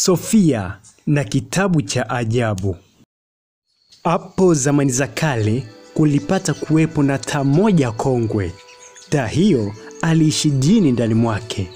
Sofia na kitabu cha ajabu. Hapo zamani za kale kulipata kuwepo na taa moja kongwe. Taa hiyo aliishi jini ndani mwake.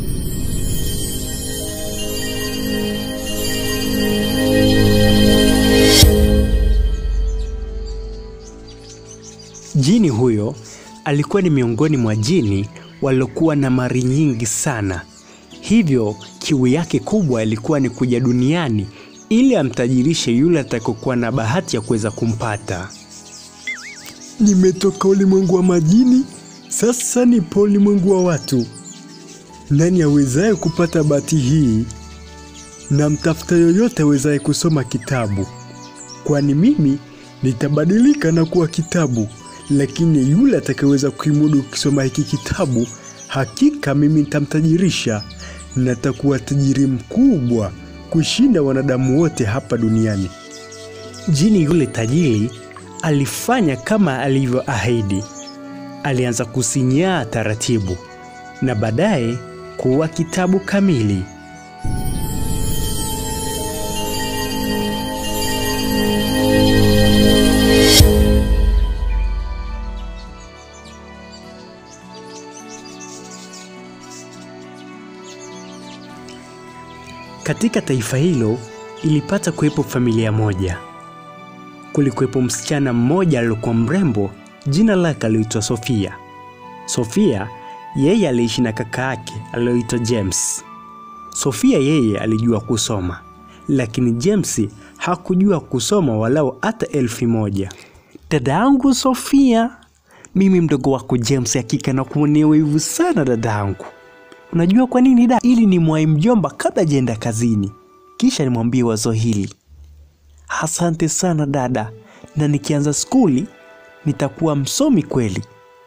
Jini huyo alikuwa ni miongoni mwa jini waliokuwa na mali nyingi sana. Hivyo kiu yake kubwa ilikuwa ni kuja duniani ili amtajirishe yule atakayokuwa na bahati ya kuweza kumpata. Nimetoka ulimwengu wa majini, sasa nipo ulimwengu wa watu. Nani awezaye kupata bahati hii? Namtafuta yoyote awezaye kusoma kitabu, kwani mimi nitabadilika na kuwa kitabu, lakini yule atakayeweza kuimudu kusoma hiki kitabu, hakika mimi nitamtajirisha. Natakuwa tajiri mkubwa kushinda wanadamu wote hapa duniani. Jini yule tajiri alifanya kama alivyoahidi. Alianza kusinyaa taratibu na baadaye kuwa kitabu kamili. Katika taifa hilo ilipata kuwepo familia moja. Kulikuwepo msichana mmoja aliyokuwa mrembo, jina lake aliitwa Sofia. Sofia yeye aliishi na kaka yake aliyoitwa James. Sofia yeye alijua kusoma, lakini James hakujua kusoma walau hata elfu moja. Dada yangu Sofia, mimi mdogo wako James, hakika na kuonea wivu sana dada yangu. Unajua kwa nini da? Ili ni mwai mjomba kabla hajaenda kazini, kisha nimwambie wazo hili. Asante sana dada, na nikianza skuli nitakuwa msomi kweli.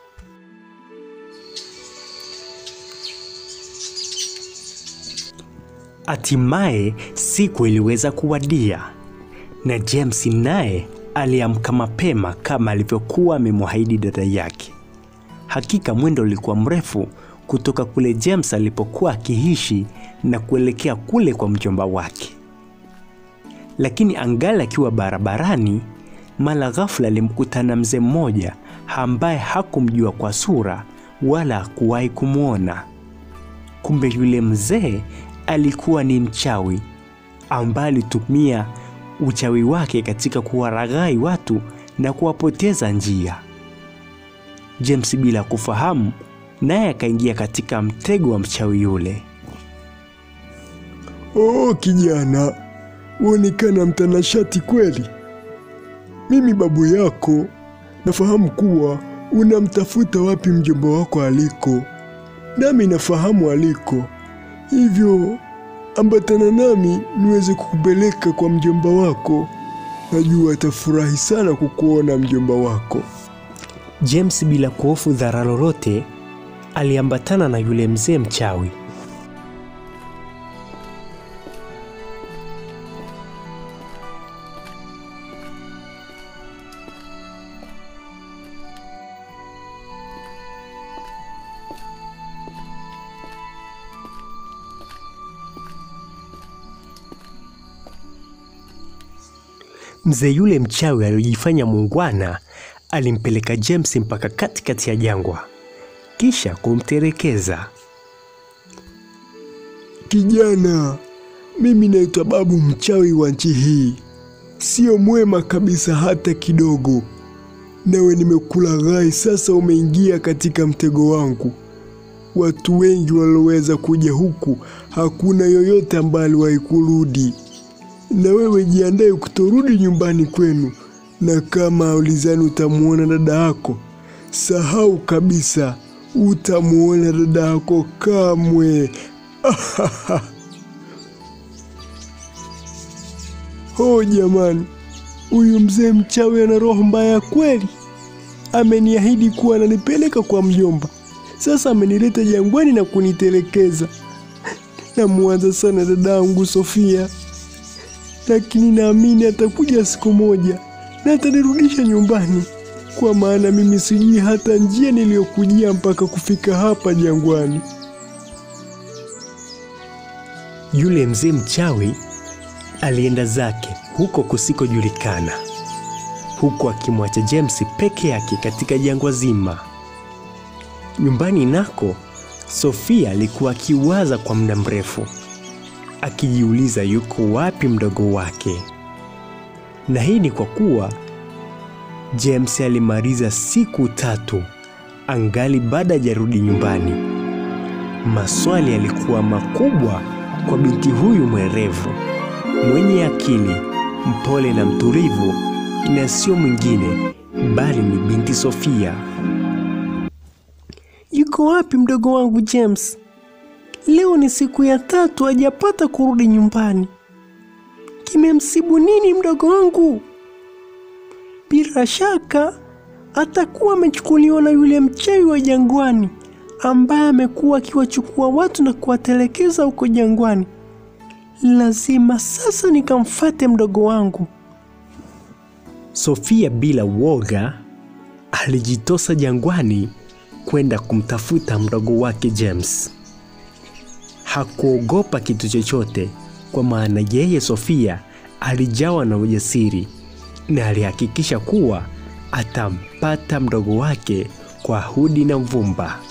Hatimaye siku iliweza kuwadia na James naye aliamka mapema kama alivyokuwa amemwahidi dada yake. Hakika mwendo ulikuwa mrefu kutoka kule James alipokuwa akiishi na kuelekea kule kwa mjomba wake. Lakini angali akiwa barabarani, mara ghafla alimkutana mzee mmoja ambaye hakumjua kwa sura wala hakuwahi kumwona. Kumbe yule mzee alikuwa ni mchawi ambaye alitumia uchawi wake katika kuwaraghai watu na kuwapoteza njia. James bila kufahamu naye akaingia katika mtego wa mchawi yule. Oh, kijana, uonekana mtanashati kweli. Mimi babu yako nafahamu kuwa unamtafuta wapi mjomba wako aliko, nami nafahamu aliko, hivyo ambatana nami niweze kukupeleka kwa mjomba wako. Najua atafurahi sana kukuona mjomba wako. James bila kuhofu dhara lolote aliambatana na yule mzee mchawi. Mzee yule mchawi aliyojifanya muungwana alimpeleka James mpaka katikati ya jangwa kisha kumterekeza. Kijana, mimi naitwa babu mchawi wa nchi hii, sio mwema kabisa hata kidogo. Nawe nimekula ghai, sasa umeingia katika mtego wangu. Watu wengi walioweza kuja huku, hakuna yoyote ambaye aliwahi kurudi, na wewe jiandae kutorudi nyumbani kwenu, na kama ulizani utamwona dada yako, sahau kabisa, utamwona dada yako kamwe. Oh jamani, huyu mzee mchawi ana roho mbaya kweli. Ameniahidi kuwa ananipeleka kwa mjomba, sasa amenileta jangwani na kunitelekeza. Namwanza sana dadangu Sofia, lakini naamini atakuja siku moja na atanirudisha nyumbani, kwa maana mimi sijui hata njia niliyokujia mpaka kufika hapa jangwani. Yule mzee mchawi alienda zake huko kusikojulikana, huku akimwacha James peke yake katika jangwa zima. Nyumbani nako, Sofia alikuwa akiwaza kwa muda mrefu, akijiuliza yuko wapi mdogo wake. Na hii ni kwa kuwa James alimaliza siku tatu angali baada hajarudi nyumbani. Maswali yalikuwa makubwa kwa binti huyu mwerevu, mwenye akili, mpole na mtulivu, na sio mwingine bali ni binti Sofia. Yuko wapi mdogo wangu James? Leo ni siku ya tatu hajapata kurudi nyumbani. Kimemsibu nini mdogo wangu? Bila shaka atakuwa amechukuliwa na yule mchawi wa jangwani ambaye amekuwa akiwachukua watu na kuwatelekeza huko jangwani. Lazima sasa nikamfate mdogo wangu. Sofia bila woga alijitosa jangwani kwenda kumtafuta mdogo wake James. Hakuogopa kitu chochote, kwa maana yeye Sofia alijawa na ujasiri na alihakikisha kuwa atampata mdogo wake kwa hudi na mvumba.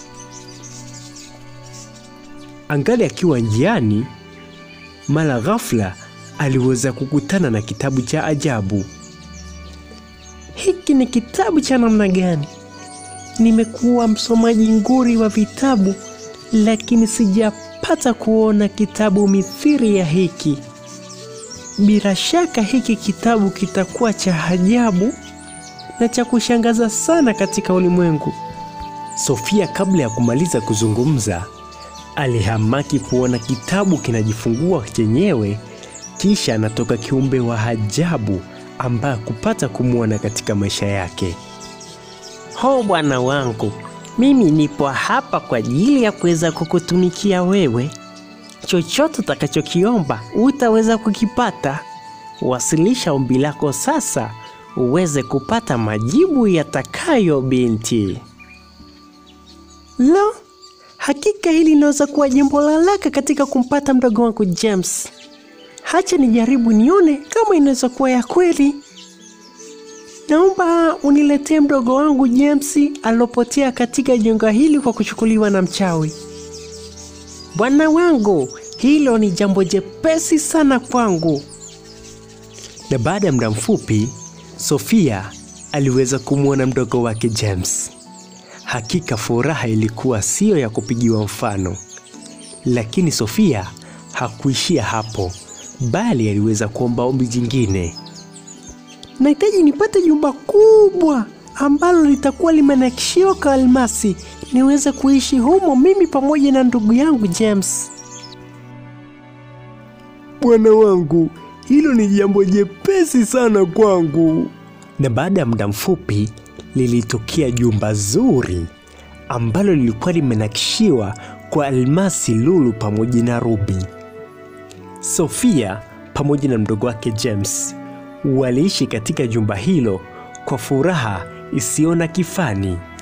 Angali akiwa njiani, mara ghafla aliweza kukutana na kitabu cha ajabu. Hiki ni kitabu cha namna gani? Nimekuwa msomaji nguri wa vitabu, lakini sijapata kuona kitabu mithiri ya hiki. Bila shaka hiki kitabu kitakuwa cha ajabu na cha kushangaza sana katika ulimwengu. Sofia kabla ya kumaliza kuzungumza, alihamaki kuona kitabu kinajifungua chenyewe, kisha anatoka kiumbe wa ajabu ambaye kupata kumwona katika maisha yake. Ho bwana wangu, mimi nipo hapa kwa ajili ya kuweza kukutumikia wewe. Chochote utakachokiomba utaweza kukipata. Wasilisha ombi lako sasa uweze kupata majibu yatakayo, binti. La, hakika hili linaweza kuwa jambo la haraka katika kumpata mdogo wangu James. Hacha nijaribu nione kama inaweza kuwa ya kweli. Naomba uniletee mdogo wangu James alopotea katika jengo hili kwa kuchukuliwa na mchawi. Bwana wangu, hilo ni jambo jepesi sana kwangu. Na baada ya muda mfupi, Sofia aliweza kumwona mdogo wake James. Hakika furaha ilikuwa siyo ya kupigiwa mfano, lakini Sofia hakuishia hapo, bali aliweza kuomba ombi jingine. Nahitaji nipate jumba kubwa ambalo litakuwa limenakishiwa kwa almasi, niweze kuishi humo mimi pamoja na ndugu yangu James. Bwana wangu, hilo ni jambo jepesi sana kwangu. Na baada ya muda mfupi lilitokea jumba zuri ambalo lilikuwa limenakishiwa kwa almasi, lulu pamoja na rubi. Sofia pamoja na mdogo wake James waliishi katika jumba hilo kwa furaha isiyo na kifani.